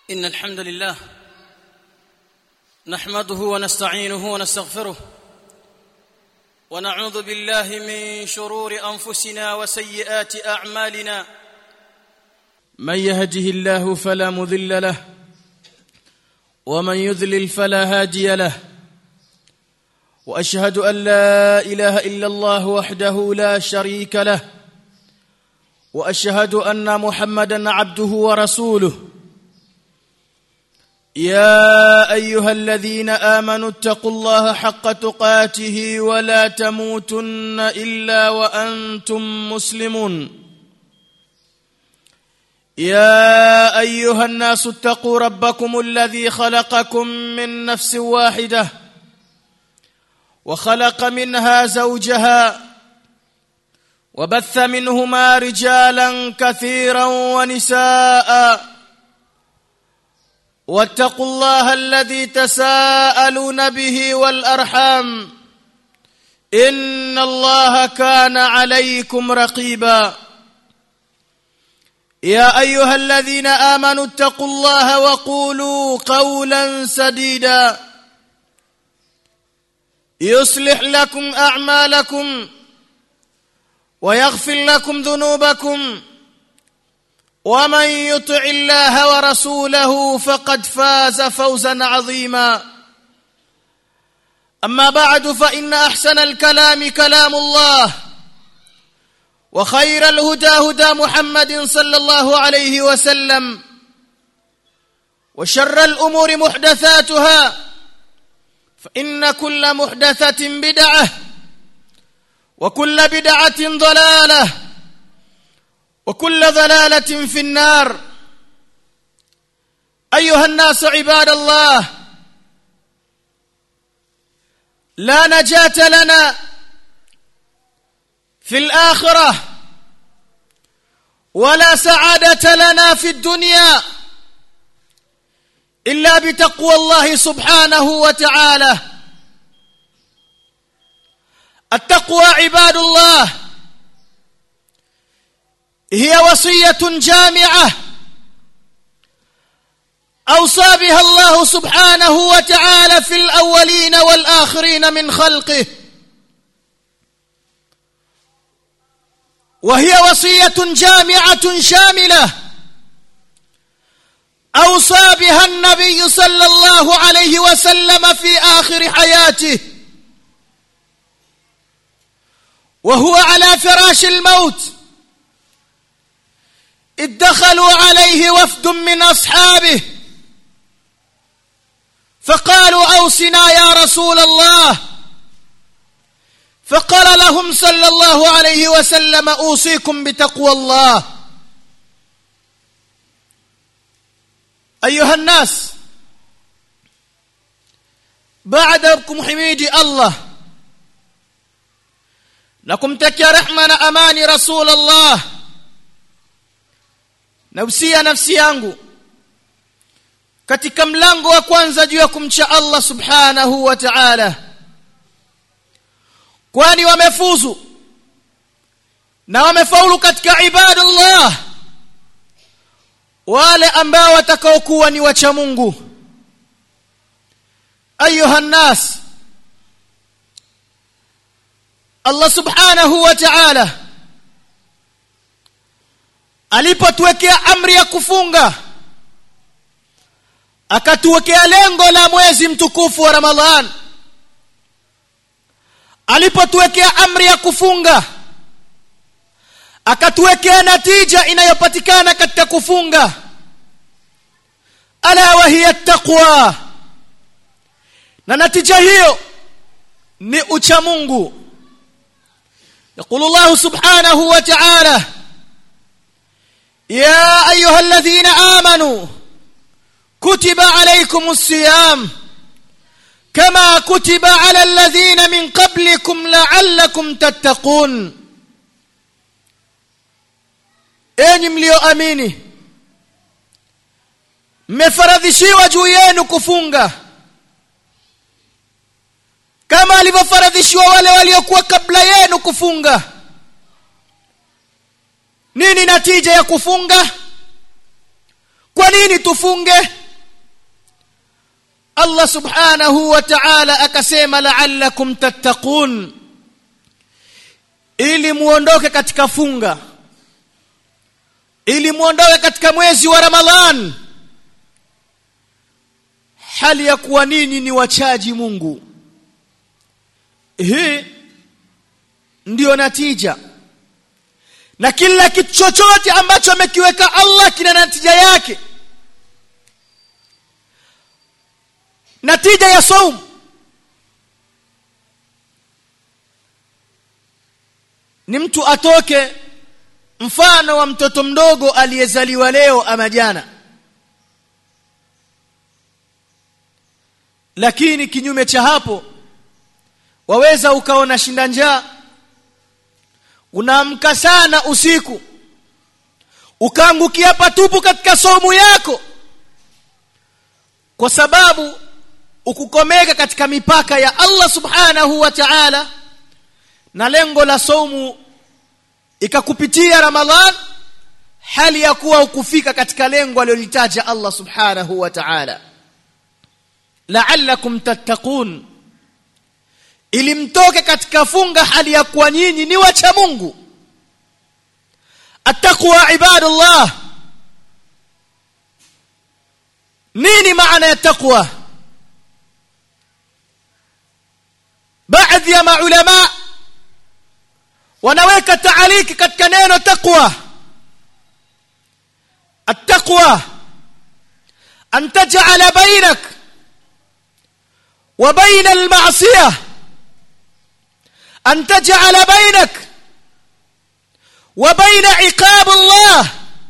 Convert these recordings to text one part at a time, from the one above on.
ان الحمد لله نحمده ونستعينه ونستغفره ونعوذ بالله من شرور انفسنا وسيئات اعمالنا من يهده الله فلا مذل له ومن يذلل فلا هادي له واشهد ان لا اله الا الله وحده لا شريك له واشهد ان محمدا عبده ورسوله يا ايها الذين امنوا اتقوا الله حق تقاته ولا تموتن الا وانتم مسلمون يا ايها الناس اتقوا ربكم الذي خلقكم من نفس واحده وخلق منها زوجها وبث منهما رجالا كثيرا ونساء واتقوا الله الذي تساءلون به والارحام ان الله كان عليكم رقيبا يا ايها الذين امنوا اتقوا الله وقولوا قولا سديدا يصلح لكم اعمالكم ويغفر لكم ذنوبكم ومن يطع الله ورسوله فقد فاز فوزا عظيما اما بعد فان احسن الكلام كلام الله وخير الهدى هدى محمد صلى الله عليه وسلم وشر الامور محدثاتها فان كل محدثه بدعه وكل بدعه ضلاله وكل ضلاله في النار ايها الناس عباد الله لا نجاه لنا في الاخره ولا سعاده لنا في الدنيا الا بتقوى الله سبحانه وتعالى التقوى عباد الله هي وصيه جامعه اوصى بها الله سبحانه وتعالى في الاولين والاخرين من خلقه وهي وصيه جامعه شامله اوصى بها النبي صلى الله عليه وسلم في اخر حياته وهو على فراش الموت إذ دخلوا عليه وفد من أصحابه فقالوا أوصنا يا رسول الله فقال لهم صلى الله عليه وسلم أوصيكم بتقوى الله أيها الناس بعدكم حميدي الله لكم تكي رحمة أماني رسول الله nausia nafsi yangu katika mlango wa kwanza juu ya kumcha Allah subhanahu wa ta'ala kwani wamefuzu na wamefaulu katika ibadallah wale ambao watakaokuwa ni wacha Mungu ayuha nas Allah subhanahu wa ta'ala alipotuwekea amri ya kufunga akatuwekea lengo la mwezi mtukufu wa Ramadhan alipotuwekea amri ya kufunga akatuwekea natija inayopatikana katika kufunga ala wa hiya taqwa na natija hiyo ni ucha Mungu يقول الله سبحانه وتعالى يا ايها الذين امنوا كتب عليكم الصيام كما كتب على الذين من قبلكم لعلكم تتقون enyi mlioamini mmefaradhishiwa juu yenu kufunga kama alivyofaradhishiwa wale waliokuwa kabla yenu kufunga nini natija ya kufunga kwa nini tufunge Allah subhanahu wa ta'ala akasema la'allakum tattaqun ili muondoke katika funga ili muondoke katika mwezi wa Ramadhan hali ya kuwa ninyi ni wachaji Mungu hii ndiyo natija na kila kitu chochote ambacho amekiweka Allah kina natija yake natija ya saum ni mtu atoke mfano wa mtoto mdogo aliyezaliwa leo ama jana lakini kinyume cha hapo waweza ukaona shinda njaa unaamka sana usiku ukaangukia patupu katika somu yako kwa sababu ukukomeka katika mipaka ya Allah subhanahu wa ta'ala na lengo la somu ikakupitia Ramadhan hali ya kuwa ukufika katika lengo alilolitaja Allah subhanahu wa ta'ala la'allakum tattaqun ili mtoke katika funga hali ya kuwa nyinyi ni wacha Mungu attaqwa ibadallah nini maana ya taqwa baadhi ya maulama wanaweka taaliki katika neno taqwa التقوى أن تجعل بينك وبين المعصية أن تجعل بينك وبين عقاب الله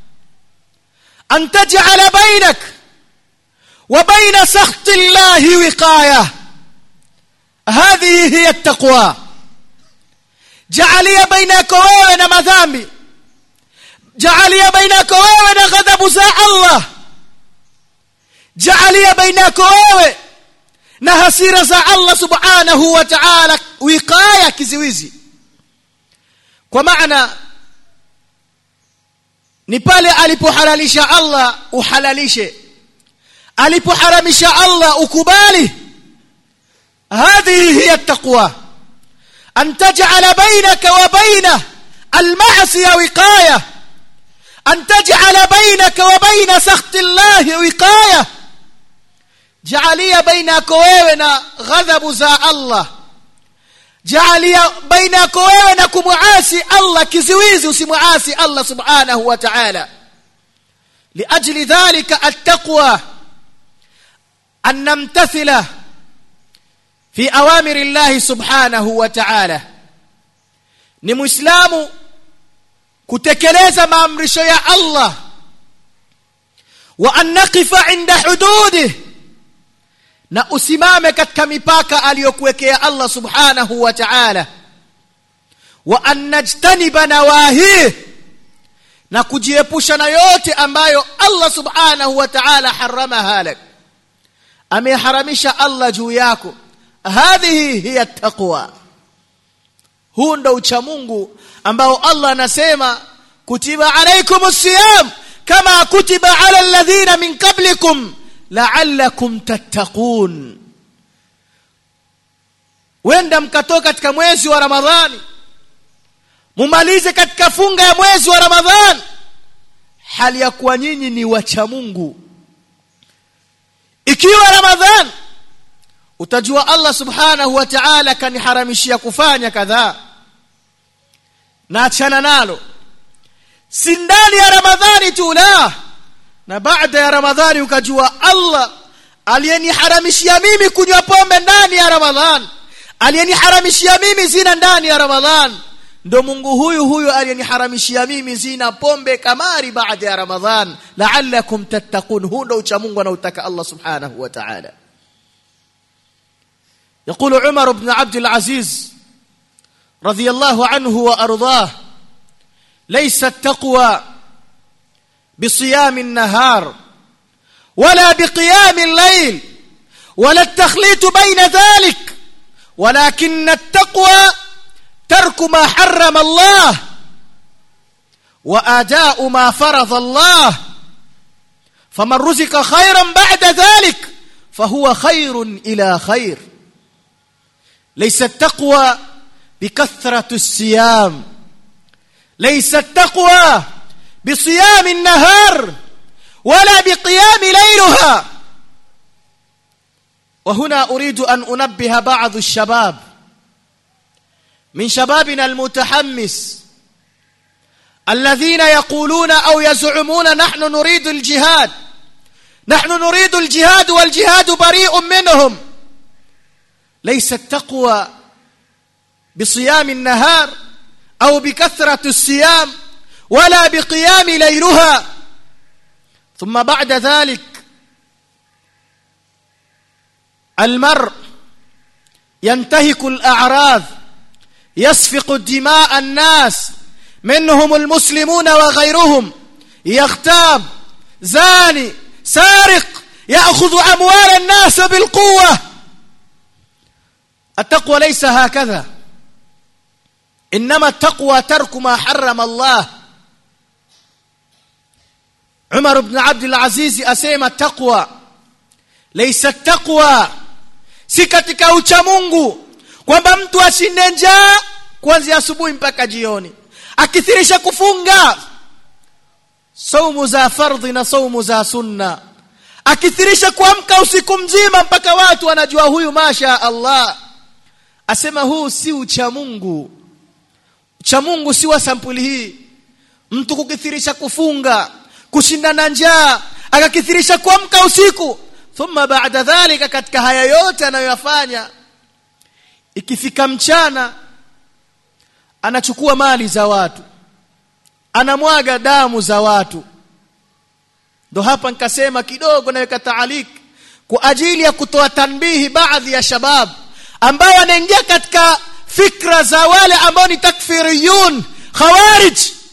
أن تجعل بينك وبين سخط الله وقاية هذه هي التقوى جعلي بينك وبين مذامي جعلي بينك وبين غضب زاء الله جعلي بينك وبين na hasira za Allah subhanahu wa ta'ala wiqaya kiziwizi kwa maana ni pale alipohalalisha Allah uhalalishe alipoharamisha Allah ukubali هذه هي التقوى أن تجعل بينك وبين المعصية وقاية أن تجعل بينك وبين سخط الله وقاية جعلية بينك وبين غضب ذا الله جعلية بينك وبين كمعاسي الله كزويزي وسمعاسي الله سبحانه وتعالى لأجل ذلك التقوى أن نمتثله في أوامر الله سبحانه وتعالى ni muislamu kutekeleza maamrisho ya Allah wa an naqifa inda hududih na usimame katika mipaka aliyokuwekea Allah subhanahu wa ta'ala wa an najtaniba nawahih na kujiepusha na yote ambayo Allah subhanahu wa ta'ala haramaha lak ameharamisha Allah juu yako hadhihi hiya taqwa huu ndo ucha Mungu ambao Allah anasema kutiba alaykumus siyam kama kutiba ala alladhina min qablikum la'allakum tattaqun wenda mkatoka katika mwezi wa Ramadhani mumalize katika funga ya mwezi wa Ramadhani hali ya kuwa nyinyi ni wacha Mungu ikiwa Ramadhani utajua Allah subhanahu wa ta'ala kaniharamishia kufanya kadhaa na achana nalo si ndani ya ramadhani tu la na baada ya ramadhani ukajua Allah aliyeniharamishia mimi kunywa pombe ndani ya ramadhan aliyeniharamishia mimi zina ndani ya ramadhan ndo Mungu huyu huyu aliyeniharamishia mimi zina pombe kamari baada ya ramadhan la'allakum tattaqun huo ndo ucha Mungu anautaka Allah subhanahu wa ta'ala يقول عمر بن عبد العزيز رضي الله عنه وارضاه ليس التقوى بصيام النهار ولا بقيام الليل ولا التخليط بين ذلك ولكن التقوى ترك ما حرم الله واداء ما فرض الله فمن رزق خيرا بعد ذلك فهو خير إلى خير ليس التقوى بكثرة الصيام ليس التقوى بصيام النهار ولا بقيام ليلها وهنا أريد أن أنبه بعض الشباب من شبابنا المتحمس الذين يقولون أو يزعمون نحن نريد الجهاد نحن نريد الجهاد والجهاد بريء منهم ليس التقوى بصيام النهار أو بكثرة الصيام ولا بقيام ليلها ثم بعد ذلك المرء ينتهك الأعراض يسفق دماء الناس منهم المسلمون وغيرهم يغتاب زاني سارق يأخذ أموال الناس بالقوة التقوى ليس هكذا إنما التقوى ترك ما حرم الله عمر بن عبد العزيز أسيما التقوى ليس التقوى si katika ucha Mungu kwamba mtu ashinde njaa kuanzia asubuhi mpaka jioni akithirisha kufunga saumu za fardhi na saumu za sunna akithirisha kuamka usiku mzima mpaka watu wanajua huyu masha Allah asema huu si ucha Mungu ucha Mungu si wa sampuli hii mtu kukithirisha kufunga kushindana njaa akakithirisha kuamka usiku thumma baada dhalika katika haya yote anayoyafanya ikifika mchana anachukua mali za watu anamwaga damu za watu ndo hapa nikasema kidogo naweka taalik kwa ajili ya kutoa tanbihi baadhi ya shabab ambao wanaingia katika fikra za wale ambao ni takfiriyun khawarij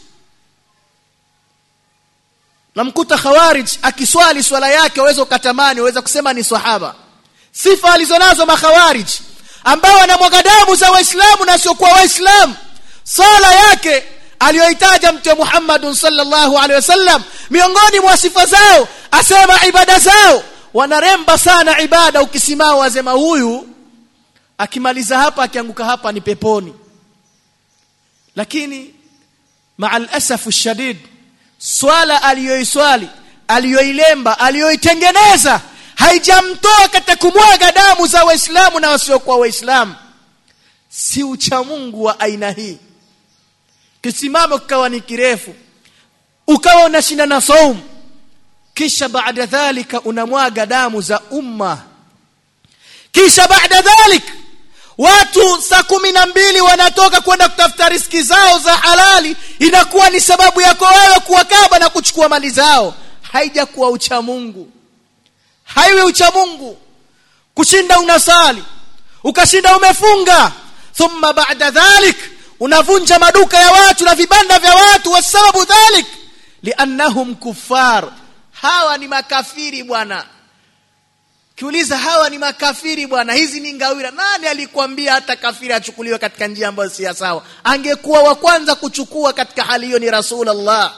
namkuta khawarij akiswali swala yake waweza ukatamani waweza kusema ni sahaba sifa alizonazo makhawarij ambao wanamwaga damu za waislamu na sio kwa waislamu sala yake aliyoitaja mtume Muhammad sallallahu alaihi wasallam miongoni mwa sifa zao asema ibada zao wanaremba sana ibada ukisimama wasema huyu akimaliza hapa akianguka hapa ni peponi lakini ma'al asafu shadid swala aliyoiswali aliyoilemba aliyoitengeneza haijamtoa katika kumwaga damu za waislamu na wasiokuwa waislamu si ucha Mungu wa aina hii kisimamo kikawa ni kirefu ukawa unashinda na saum kisha baada dhalika unamwaga damu za umma kisha baada dhalik watu saa kumi na mbili wanatoka kwenda kutafuta riski zao za halali inakuwa ni sababu yako wewe kuwakaba na kuchukua mali zao haijakuwa ucha Mungu haiwe ucha Mungu kushinda unasali ukashinda umefunga thumma baada dhalik unavunja maduka ya watu na vibanda vya watu wasababu dhalik liannahum kuffar hawa ni makafiri bwana kiuliza hawa ni makafiri bwana hizi ni ngawira nani alikwambia hata kafiri achukuliwe katika njia ambayo si sawa angekuwa wa kwanza kuchukua katika hali hiyo ni rasulullah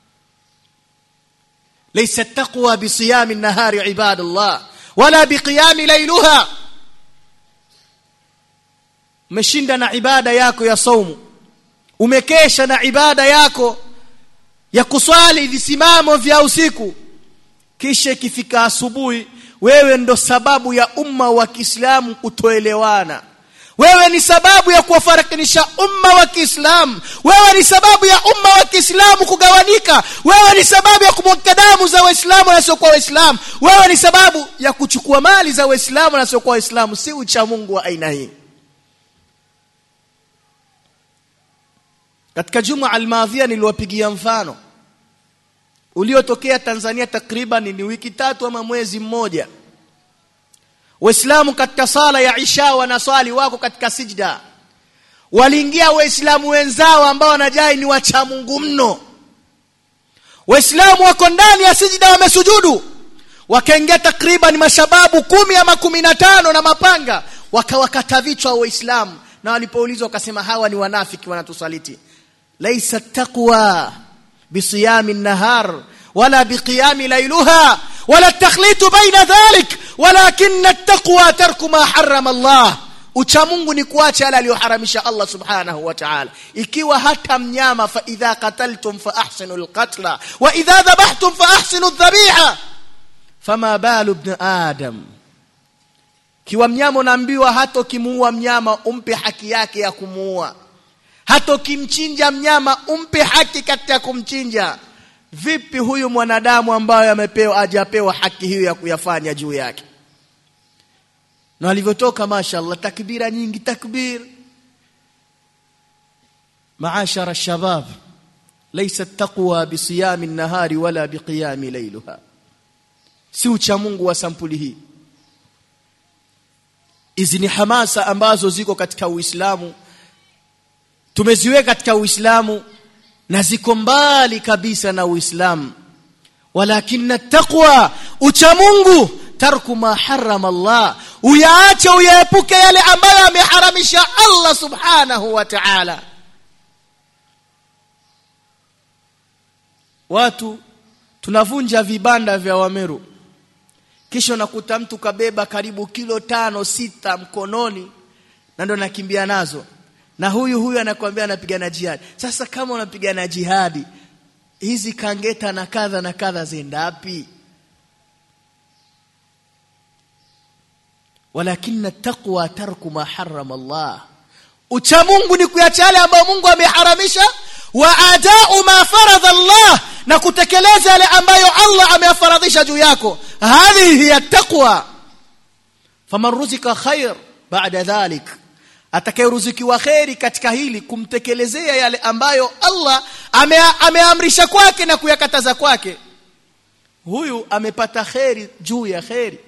laysa taqwa bisiyami an-nahari ibadallah wala biqiyami laylaha umeshinda na ibada yako ya saumu umekesha na ibada yako ya kuswali visimamo vya usiku kisha ikifika asubuhi wewe ndo sababu ya umma wa Kiislamu kutoelewana wewe ni sababu ya kuwafarakanisha umma wa Kiislamu wewe ni sababu ya umma wa Kiislamu kugawanika wewe ni sababu ya kumwaga damu za waislamu na sio kwa waislamu wewe ni sababu ya kuchukua mali za waislamu na sio kwa waislamu si ucha Mungu wa aina hii katika juma almadhia niliwapigia mfano uliotokea Tanzania takriban ni wiki tatu ama mwezi mmoja Waislamu katika sala ya Isha wanaswali wako katika sijda waliingia waislamu wenzao ambao wanajai ni wacha Mungu mno Waislamu wako ndani ya sijda wamesujudu wakaingia takriban mashababu kumi ama kumi na tano na mapanga wakawakata vichwa waislamu na walipoulizwa wakasema hawa ni wanafiki wanatusaliti laisa taqwa بصيام النهار ولا بقيام ليلها ولا التخليط بين ذلك walakin at-taqwa tarku ma harrama Allah ucha Mungu ni kuacha yale aliyoharamisha Allah subhanahu wa ta'ala ikiwa hata mnyama fa idha qataltum fa ahsinu al-qatla wa idha dhabhtum fa ahsinu adh-dhabiha fama balu ibn adam kiwa mnyama unaambiwa hata ukimuua mnyama umpe haki yake ya kumuua hata ukimchinja mnyama umpe haki katika kumchinja vipi huyu mwanadamu ambaye amepewa ajapewa haki hiyo ya kuyafanya juu yake na alivyotoka mashaallah takbira nyingi takbir maashara shabab laysa taqwa bisiyami an-nahari wala biqiyami laylaha si ucha Mungu wa sampuli hii hizi ni hamasa ambazo ziko katika Uislamu tumeziweka katika Uislamu na ziko mbali kabisa na Uislamu walakinna taqwa ucha Mungu tarku ma harrama Allah uyaache uyaepuke yale ambayo ameharamisha Allah subhanahu wa ta'ala watu tunavunja vibanda vya Wameru kisha nakuta mtu kabeba karibu kilo tano sita mkononi na ndo nakimbia nazo na huyu huyu anakuambia anapigana jihadi sasa kama unapigana jihadi hizi kangeta na kadha na kadha zendapi walakinna taqwa tarku ma harrama Allah ucha Mungu ni kuacha yale ambayo Mungu ameharamisha wa adau ma faradha Allah na kutekeleza yale ambayo Allah ameyafaradhisha juu yako hadhihi hiya taqwa faman ruzika khair ba'da dhalik atakayeruzikiwa khairi katika hili kumtekelezea yale ambayo Allah ameamrisha kwake na kuyakataza kwake huyu amepata khairi juu ya khairi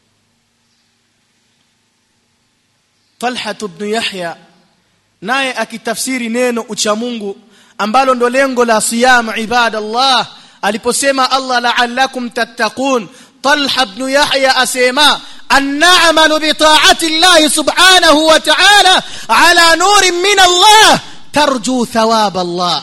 Talha ibn Yahya naye akitafsiri neno ucha Mungu ambalo ndo lengo la siyam ibadallah aliposema Allah la'allakum tattaqun Talha ibn Yahya asema أن نعمل بطاعة الله سبحانه وتعالى على نور من الله ترجو ثواب الله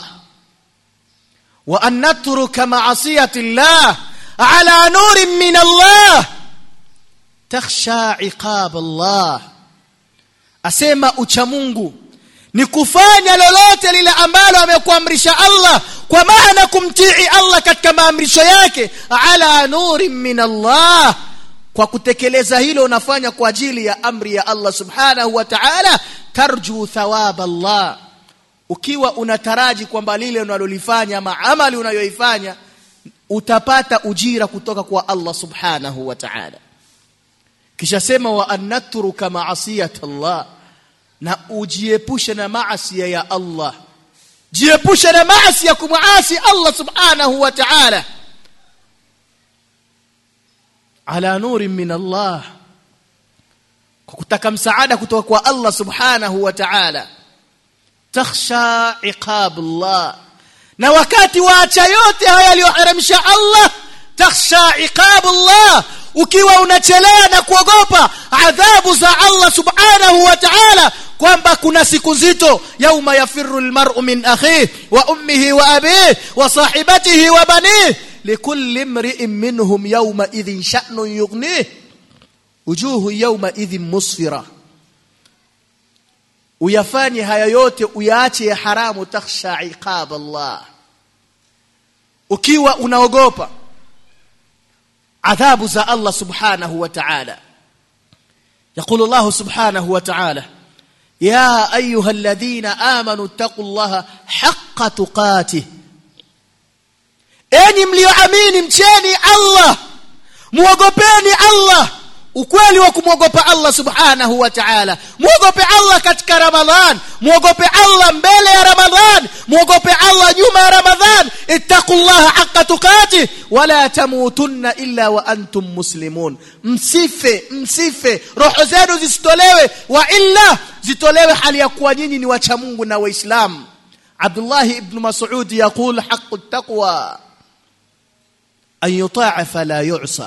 وأن نترك معصية الله على نور من الله تخشى عقاب الله أسمى أتشمونغو ni kufanya lolote lile ambalo amekuamrisha Allah kwa maana kumtii Allah katika maamrisho yake ala nurin min Allah kwa kutekeleza hilo unafanya kwa ajili ya amri ya Allah subhanahu wa ta'ala tarju thawab Allah ukiwa unataraji kwamba lile unalolifanya ama amali unayoifanya utapata ujira kutoka kwa Allah subhanahu wa ta'ala kisha sema wa annatruka ma'asiyat Allah na ujiepushe na maasi ya Allah jiepushe na maasi ya kumuasi Allah subhanahu wa ta'ala ala nuri min Allah kwa kutaka msaada kutoka kwa Allah subhanahu wa ta'ala takhsha iqab Allah na wakati waacha yote haya aliyoharamisha Allah takhsha iqab Allah ukiwa unachelea na kuogopa adhabu za Allah subhanahu wa ta'ala kwamba kuna siku nzito yauma yafirru almar'u min akhihi wa ummihi wa abihi wa sahibatihi wa banihi likulli imri'in minhum yawma idhin sha'nun yughnihi wujuhu yawma idhin musfira uyafanye haya yote uyaache ya haramu takhsha iqab Allah ukiwa unaogopa adhabu za Allah subhanahu wa ta'ala يقول الله سبحانه وتعالى يا ايها الذين امنوا اتقوا الله حق تقاته enyi mlioamini mcheni Allah muogopeni Allah ukweli wa kumwogopa Allah subhanahu wa ta'ala muogope Allah katika Ramadhan muogope Allah mbele ya Ramadhan muogope Allah nyuma ya Ramadhan ittaqullaha haqqa tuqati wala tamutunna illa wa antum muslimun msife msife roho zenu zisitolewe wa illa zitolewe hali ya kuwa nyinyi ni wacha Mungu na waislamu Abdullah ibn Mas'ud yaqul haqqu taqwa an yuta'a fala yu'sa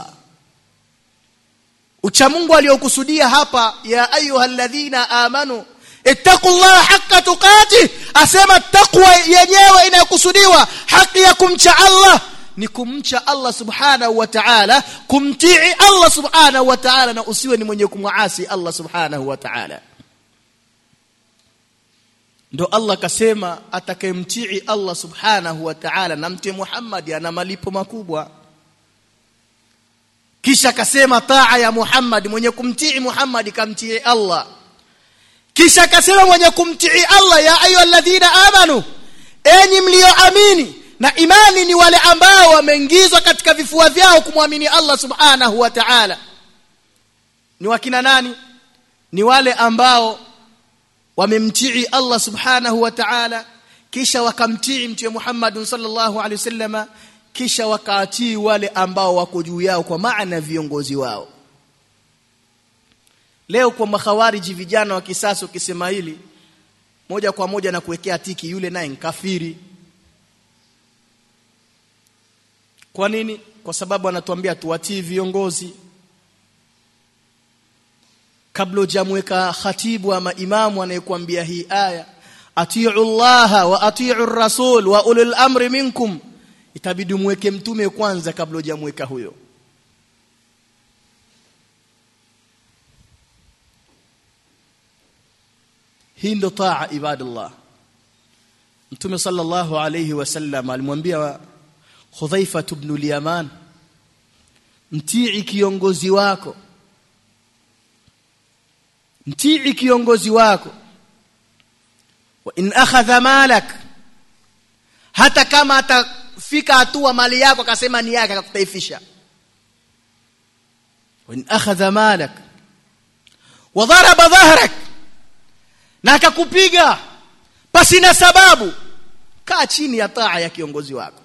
ucha Mungu aliyokusudia hapa ya ayyuhalladhina amanu ittaqullaha haqqa tuqati asema taqwa yenyewe inayokusudiwa haki ya kumcha Allah ni kumcha Allah subhanahu wa ta'ala kumtii Allah subhanahu wa ta'ala na usiwe ni mwenye kumwasi Allah subhanahu wa ta'ala ndo Allah kasema atakayemtii Allah subhanahu wa ta'ala na mtie Muhammad ana malipo makubwa kisha kasema taa ya Muhammad mwenye kumtii Muhammad kamtii Allah kisha akasema mwenye kumtii Allah ya ayyuhalladhina amanu enyi mlioamini na imani ni wale ambao wameingizwa katika vifua vyao kumwamini Allah subhanahu wa ta'ala ni wakina nani ni wale ambao wamemtii Allah subhanahu wa ta'ala kisha wakamtii mtume Muhammad sallallahu alaihi wasallama kisha wakaatii wale ambao wako juu yao kwa maana viongozi wao leo kwa makhawariji vijana wa kisasa ukisema hili moja kwa moja na kuwekea tiki yule naye kafiri kwa nini kwa sababu anatuambia tuwatii viongozi kabla hujamweka khatibu ama imamu anayekuambia hii aya atiu Allah wa atiu rasul wa ulul amri minkum itabidi mweke mtume kwanza kabla hujamweka huyo hii ndo taa ibadallah mtume sallallahu alayhi wasallam alimwambia Hudhaifa ibn al-Yaman mtii kiongozi wako mtii kiongozi wako wa in akhadha malak hata kama atafika hatua mali yako akasema ni yake akakutaifisha wa in akhadha malak wa daraba dhahrak na akakupiga pasi na sababu kaa chini ya taa ya kiongozi wako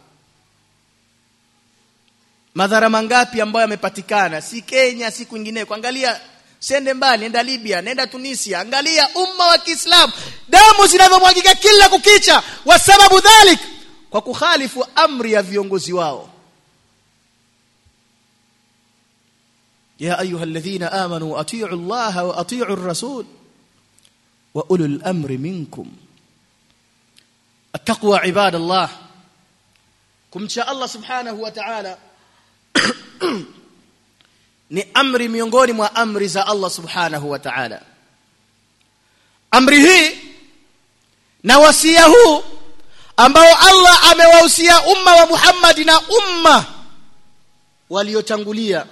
madhara mangapi ambayo yamepatikana si Kenya si kwingineko angalia sende mbali nenda Libya nenda Tunisia angalia umma wa Kiislamu damu zinavyomwagika kila kukicha wa sababu dhalik kwa kukhalifu amri ya viongozi wao ya ayuha alladhina amanu atiu Allah wa atiu ar-rasul wa ulul amri minkum التقوى عباد الله kumcha Allah subhanahu wa ta'ala ni amri miongoni mwa amri za Allah subhanahu wa ta'ala amri hii na wasia huu ambao Allah amewahusia umma wa Muhammad na umma waliotangulia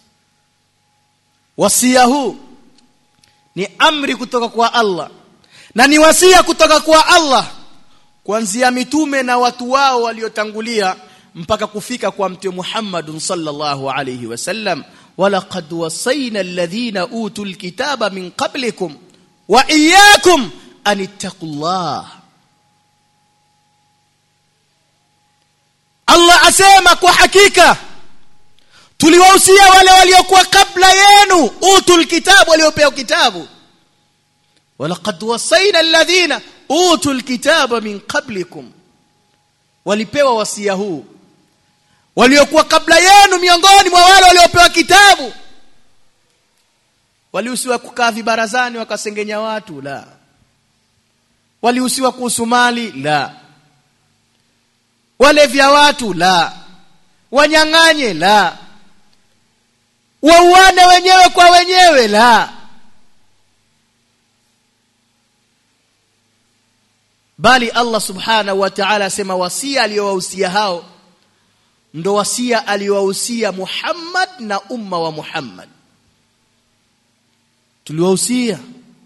wasia huu ni amri kutoka kwa Allah na ni wasia kutoka kwa Allah kuanzia mitume na watu wao waliotangulia mpaka kufika kwa mtume Muhammad sallallahu alayhi wasallam walaqad wasayna alladhina utul kitaba min qablikum wa iyyakum an ittaqullah Allah asema kwa hakika tuliwahusia wale waliokuwa kabla yenu utul kitabu waliopewa kitabu walaqad wasayna alladhina utul kitaba min qablikum walipewa wasia huu waliokuwa kabla yenu miongoni mwa wale waliopewa kitabu walihusiwa kukaa vibarazani wakasengenya watu la walihusiwa kuhusu mali la wale vya watu la wanyang'anye la wauane wenyewe kwa wenyewe la bali Allah subhanahu wa ta'ala asema wasia aliyowahusia hao ndo wasia aliyowahusia Muhammad na umma wa Muhammad tuliwahusia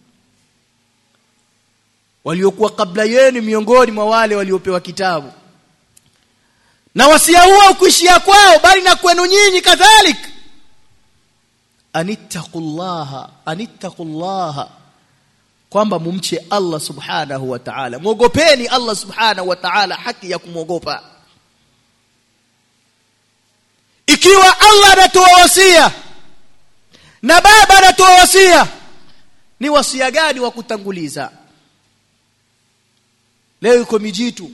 waliokuwa kabla yenu miongoni mwa wale waliopewa kitabu na wasia huo ukuishia kwao bali na kwenu nyinyi kadhalik anittaqullaha anittaqullaha kwamba mumche Allah subhanahu wa ta'ala muogopeni Allah subhanahu wa ta'ala haki ya kumwogopa ikiwa Allah anatoa wasia na baba anatoa wasia ni wasia gani wa kutanguliza leo yuko mijitu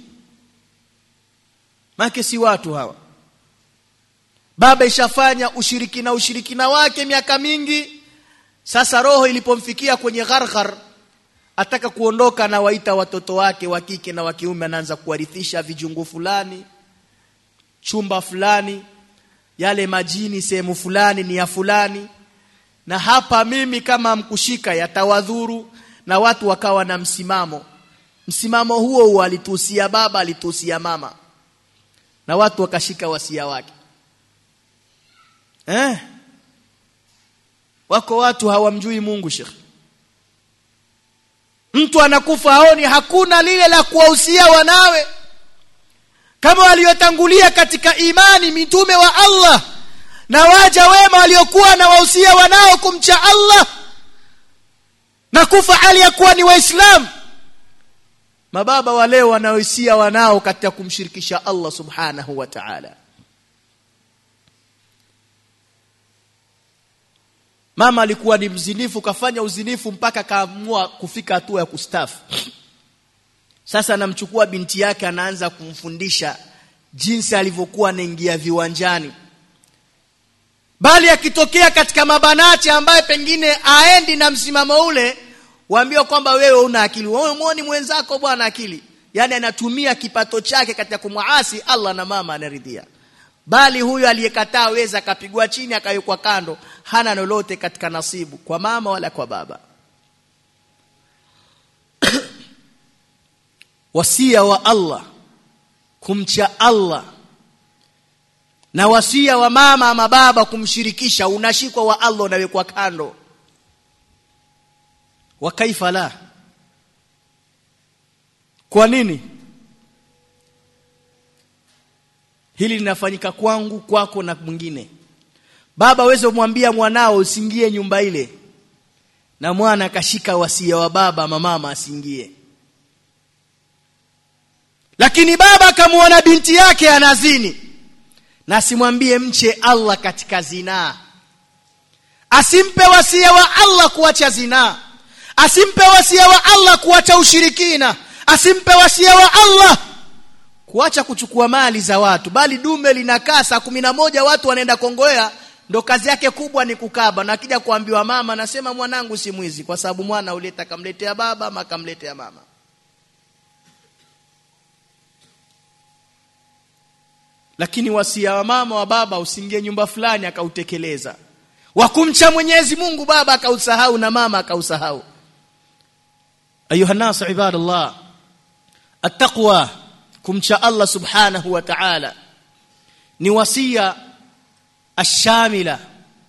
make si watu hawa baba ishafanya ushirikina ushirikina wake miaka mingi sasa roho ilipomfikia kwenye gharghar ataka kuondoka na waita watoto wake wa kike na wa kiume anaanza kuwarithisha vijungu fulani chumba fulani yale majini sehemu fulani ni ya fulani na hapa mimi kama mkushika yatawadhuru na watu wakawa na msimamo msimamo huo huo alituhusia baba alituhusia mama na watu wakashika wasia wake eh wako watu hawamjui Mungu Sheikh mtu anakufa aoni hakuna lile la kuwahusia wanawe kama waliotangulia katika imani mitume wa Allah na waja wema waliokuwa na wahusia wanao kumcha Allah na kufa hali ya kuwa ni waislamu mababa wa leo wanaohusia wanao katika kumshirikisha Allah subhanahu wa ta'ala mama alikuwa ni mzinifu kafanya uzinifu mpaka kaamua kufika hatua ya kustafu sasa anamchukua binti yake anaanza kumfundisha jinsi alivyokuwa anaingia viwanjani bali akitokea katika mabanati ambaye pengine aendi na msimamo ule waambiwa kwamba wewe una akili wewe muone mwenzako bwana akili yani anatumia kipato chake katika kumwasi Allah na mama anaridhia bali huyo aliyekataa weza akapigwa chini akawekwa kando hana lolote katika nasibu kwa mama wala kwa baba wasia wa Allah kumcha Allah na wasia wa mama ama baba kumshirikisha unashikwa wa Allah unawekwa kando wa kaifa la kwa nini hili linafanyika kwangu kwako na mwingine baba aweze kumwambia mwanao usingie nyumba ile na mwana akashika wasia wa baba ama mama asingie lakini baba akamwona binti yake anazini na asimwambie mche Allah katika zinaa asimpe wasia wa Allah kuacha zinaa asimpe wasia wa Allah kuacha ushirikina asimpe wasia wa Allah kuacha kuchukua mali za watu bali dume linakaa saa kumi na moja watu wanaenda kongoea ndo kazi yake kubwa ni kukaba na akija kuambiwa mama nasema mwanangu si mwizi kwa sababu mwana uleta kamletea baba ama kamletea mama lakini wasia wa mama wa baba usingie nyumba fulani akautekeleza wakumcha Mwenyezi Mungu baba akausahau na mama akausahau ayuha nas ibadallah attaqwa kumcha Allah subhanahu wa ta'ala ni wasia ashamila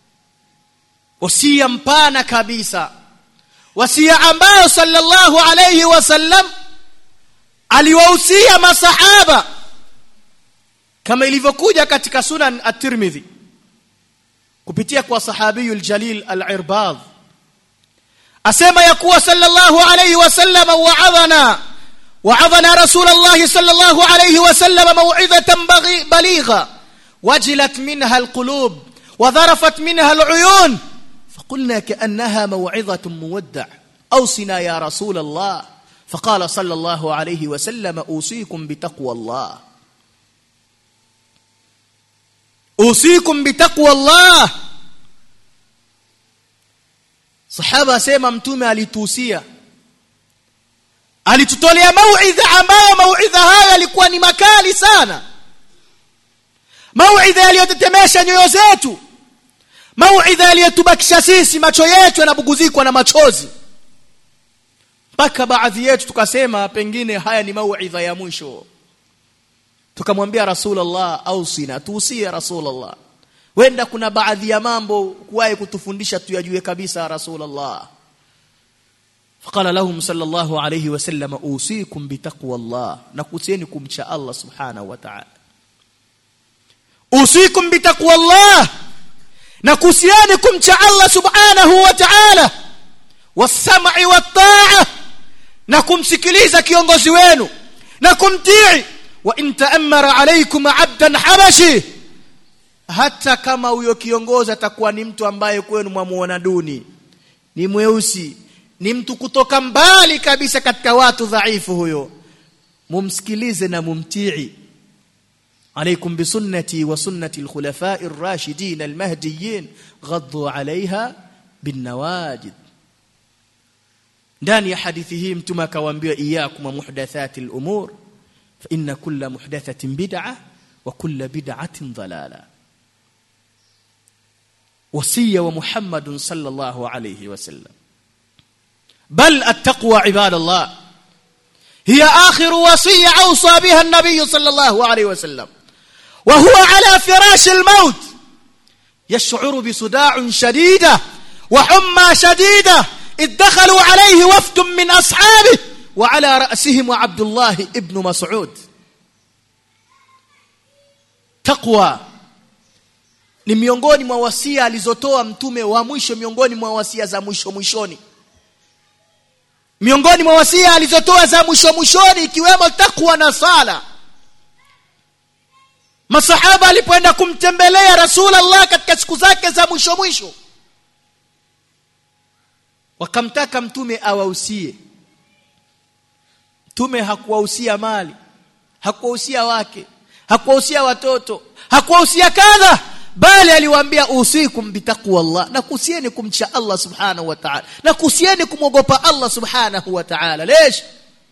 wasia mpana kabisa wasia ambayo sallallahu alayhi wasallam aliwahusia masahaba kama ilivyokuja katika sunan at-Tirmidhi kupitia kwa sahabiyul jalil al-Irbad asema ya kuwa sallallahu alayhi wasallam wa'adhana wa'adhana rasulullah sallallahu alayhi wasallam maw'izatan baligha wajilat minha al-qulub وذرفت منها العيون فقلنا كأنها موعظة مودع أوصنا يا رسول الله فقال صلى الله عليه وسلم أوصيكم بتقوى الله usikum bitaqwa Allah sahaba asema mtume alituhusia alitutolea mauidha ambayo mauidha haya yalikuwa ni makali sana mauidha yaliyotetemesha nyoyo zetu mauidha yaliyotubakisha sisi macho yetu yanabuguzikwa na machozi mpaka baadhi yetu tukasema pengine haya ni mauidha ya mwisho tukamwambia rasulullah ausina tuusie rasulullah wenda kuna baadhi ya mambo kuwahi kutufundisha tuyajue kabisa rasulullah فقال لهم صلى الله عليه وسلم اوصيكم بتقوى الله نكوسيني kumcha Allah subhanahu wa ta'ala اوصيكم بتقوى الله نكوسيني kumcha Allah subhanahu wa ta'ala والسمع والطاعه na kumsikiliza kiongozi wenu na kumtii wa in ta'ammara alaykum 'abdan habashi hata kama huyo kiongozi atakuwa ni mtu ambaye kwenu mwamuona duni ni mweusi ni mtu kutoka mbali kabisa katika watu dhaifu huyo mumsikilize na mumtii عليكم بسنتي وسنة الخلفاء الراشدين المهديين غضوا عليها بالنواجد ndani ya hadithi hii mtume akawaambia iyakum muhdathati al-umur fa inna kulla muhdathatin bid'ah وكل بدعة ضلالة وصية ومحمد صلى الله عليه وسلم بل التقوى عباد الله هي آخر وصية أوصى بها النبي صلى الله عليه وسلم وهو على فراش الموت يشعر بصداع شديدة وحمى شديدة إذ دخلوا عليه وفد من أصحابه وعلى رأسهم عبد الله ابن مسعود تقوى ni miongoni mwa wasia alizotoa mtume wa mwisho miongoni mwa wasia za mwisho mwishoni miongoni mwa wasia alizotoa za mwisho mwishoni ikiwemo takwa na sala masahaba alipoenda kumtembelea rasulullah katika siku zake za mwisho mwisho wakamtaka mtume awahusie mtume hakuwahusia mali hakuwahusia wake hakuwahusia watoto hakuwahusia kadha bali aliwaambia usikum bitaqwallah na kusieni kumcha Allah subhanahu wa ta'ala na kusieni kumwogopa Allah subhanahu wa ta'ala ليش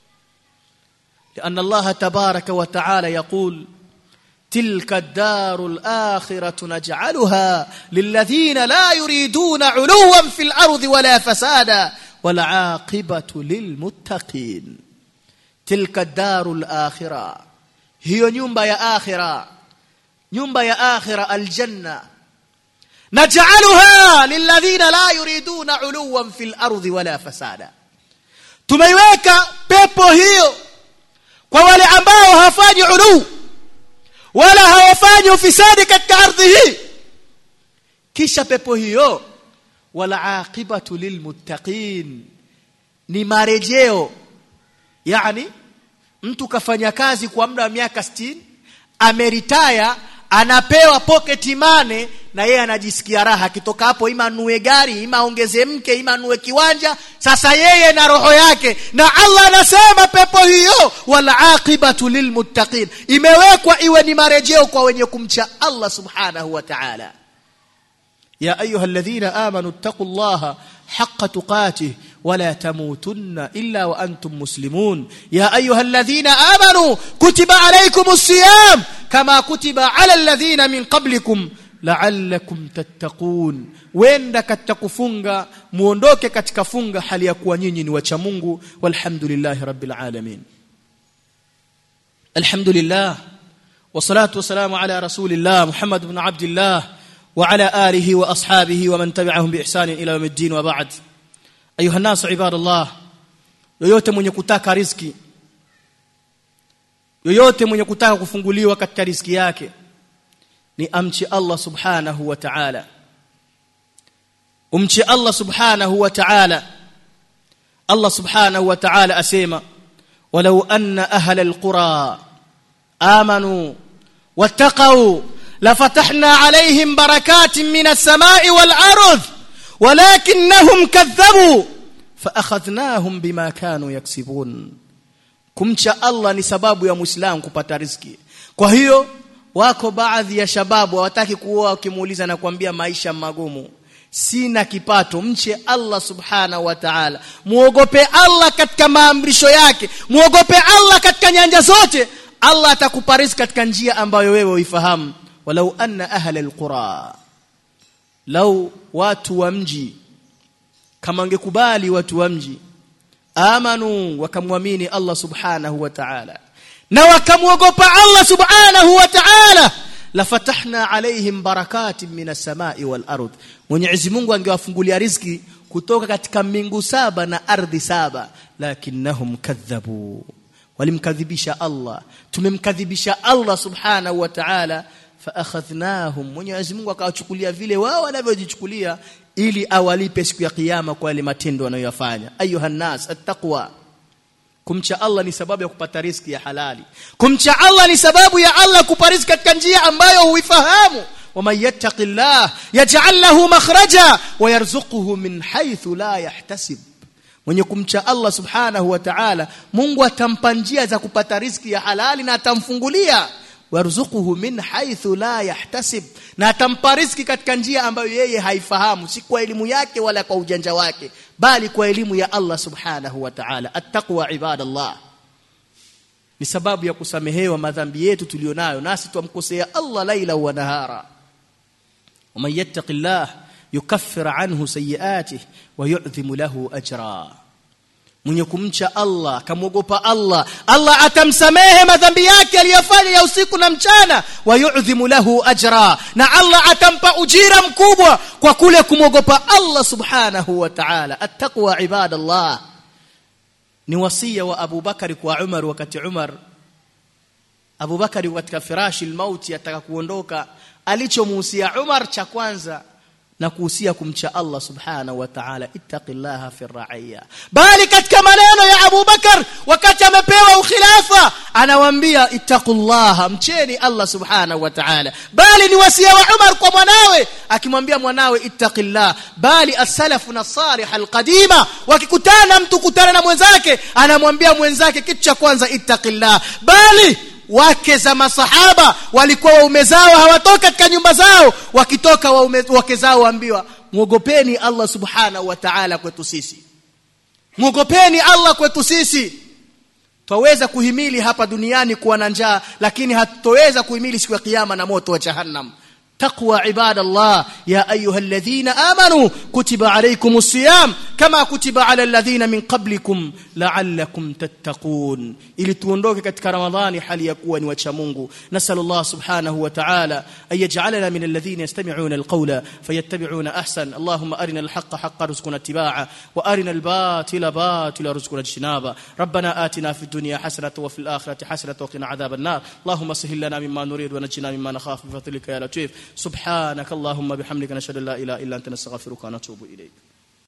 لأن الله تبارك وتعالى يقول تلك الدار الآخرة نجعلها للذين لا يريدون علوا في الأرض ولا فسادا والعاقبة للمتقين تلك الدار الآخرة هي nyumba ya akhira nyumba ya akhira aljanna naj'aluha lilladhina la yuriduna uluwan fil ardi wala fasada tumeiweka pepo hiyo kwa wale ambao hawafanyi ulu wala hawafanyi ufisadi katika ardhi hii kisha pepo hiyo wala aqibatu lilmuttaqin ni marejeo yani mtu kafanya kazi kwa muda wa miaka 60 ameritaya anapewa pocket money na yeye anajisikia raha akitoka hapo ima nue gari ima ongeze mke ima nue kiwanja sasa yeye na roho yake na Allah anasema pepo hiyo wal aqibatu lilmuttaqin imewekwa iwe ni marejeo kwa wenye kumcha Allah subhanahu wa ta'ala يا أيها الذين آمنوا اتقوا الله حق تقاته ولا تموتن إلا وأنتم مسلمون يا أيها الذين آمنوا كتب عليكم الصيام كما كتب على الذين من قبلكم لعلكم تتقون wenda katika kufunga muondoke katika funga hali ya kuwa nyinyi ni wacha Mungu walhamdulillahi rabbil alamin alhamdulillah wassalatu wassalamu ala rasulillah muhammad ibn abdillah وعلى آله وأصحابه ومن تبعهم بإحسان إلى يوم الدين وبعد أيها الناس عباد الله yoyote mwenye kutaka riziki yoyote mwenye kutaka kufunguliwa katika riziki yake ni amchi Allah subhanahu wa ta'ala umchi Allah subhanahu wa ta'ala Allah subhanahu wa ta'ala asema walau anna ahla alqura amanu wattaqu لفتحنا عليهم بركات من السماء والأرض ولكنهم كذبوا فأخذناهم بما كانوا يكسبون kumcha Allah ni sababu ya Muislamu kupata riziki. Kwa hiyo wako baadhi ya shababu hawataki kuoa ukimuuliza na kuambia maisha magumu. Sina kipato, mche Allah subhanahu wa ta'ala. Muogope Allah katika maamrisho yake, muogope Allah katika nyanja zote. Allah atakupa riziki katika njia ambayo wewe uifahamu. ولو أن أهل القرى لو watu wa mji kama angekubali watu wa mji amanu wakamwamini Allah subhanahu wa ta'ala na wakamwogopa Allah subhanahu wa ta'ala lafatahna alaihim barakatin minas samai wal ard Mwenyezi Mungu angewafungulia riziki kutoka katika mbingu saba na ardhi saba lakinnahum kadhabu walimkadhibisha Allah tumemkadhibisha Allah subhanahu wa ta'ala faakhadhnahum Mwenyezi Mungu akawachukulia vile wao wanavyojichukulia ili awalipe siku ya kiyama kwa yale matendo wanayoyafanya ayuha nas attaqwa kumcha Allah ni sababu ya kupata riziki ya halali kumcha Allah ni sababu ya Allah kupa riziki katika njia ambayo huifahamu ومن يتق الله يجعل له مخرجا ويرزقه من حيث لا يحتسب mwenye kumcha Allah subhanahu wa ta'ala Mungu atampa njia za kupata riziki ya halali na atamfungulia warzuquhu min haythu la yahtasib na atampa riziki katika njia ambayo yeye haifahamu si kwa elimu yake wala kwa ujanja wake bali kwa elimu ya Allah subhanahu wa ta'ala attaqwa ibadallah ni sababu ya kusamehewa madhambi yetu tulionayo nasi tumkosea Allah laila wa nahara ومن يتق الله يكفر عنه سيئاته ويعظم له اجرا mwenye kumcha Allah akamwogopa Allah Allah atamsamehe madhambi yake aliyofanya ya usiku na mchana wayudhimu lahu ajra na Allah atampa ujira mkubwa kwa kule kumwogopa Allah subhanahu wa ta'ala attaqwa ibadallah ni wasia wa Abu Bakari kwa Umar wakati Umar Abu Bakari katika firashi almauti ataka kuondoka alichomuhusia Umar cha kwanza na kuhusia kumcha Allah subhanahu wa ta'ala ittaqillaha fi ra'iyya bali katika maneno ya Abu Bakar wakati amepewa ukhilafa anawaambia ittaqullaha mcheni Allah subhanahu wa ta'ala bali ni wasia wa Umar kwa mwanawe akimwambia mwanawe ittaqillah bali as-salafu na salih al-qadima wakikutana mtu kutana na mwenzake anamwambia mwenzake kitu cha kwanza ittaqillah bali wake za masahaba walikuwa waume zao hawatoka katika nyumba zao wakitoka waume wake zao waambiwa muogopeni Allah subhanahu wa ta'ala kwetu sisi muogopeni Allah kwetu sisi twaweza kuhimili hapa duniani kuwa na njaa lakini hatutoweza kuhimili siku ya kiyama na moto wa jahannam تقوى عباد الله يا أيها الذين آمنوا كتب عليكم الصيام كما كتب على الذين من قبلكم لعلكم تتقون ili tuondoke katika ramadhani hali ya kuwa ni wacha Mungu nasal Allah subhanahu wa ta'ala ay yaj'alana min alladhina yastami'una alqawla fayattabi'una ahsan Allahumma arina alhaqqa haqqan warzuqna ittiba'a wa arina albatila batila warzuqna ijtinaba ربنا آتنا في الدنيا حسنة وفي الآخرة حسنة وقنا عذاب النار اللهم سهل لنا مما نريد ونجنا مما نخاف بفضلك يا لطيف سبحانك اللهم بحمدك نشهد ان لا اله الا انت نستغفرك ونتوب اليك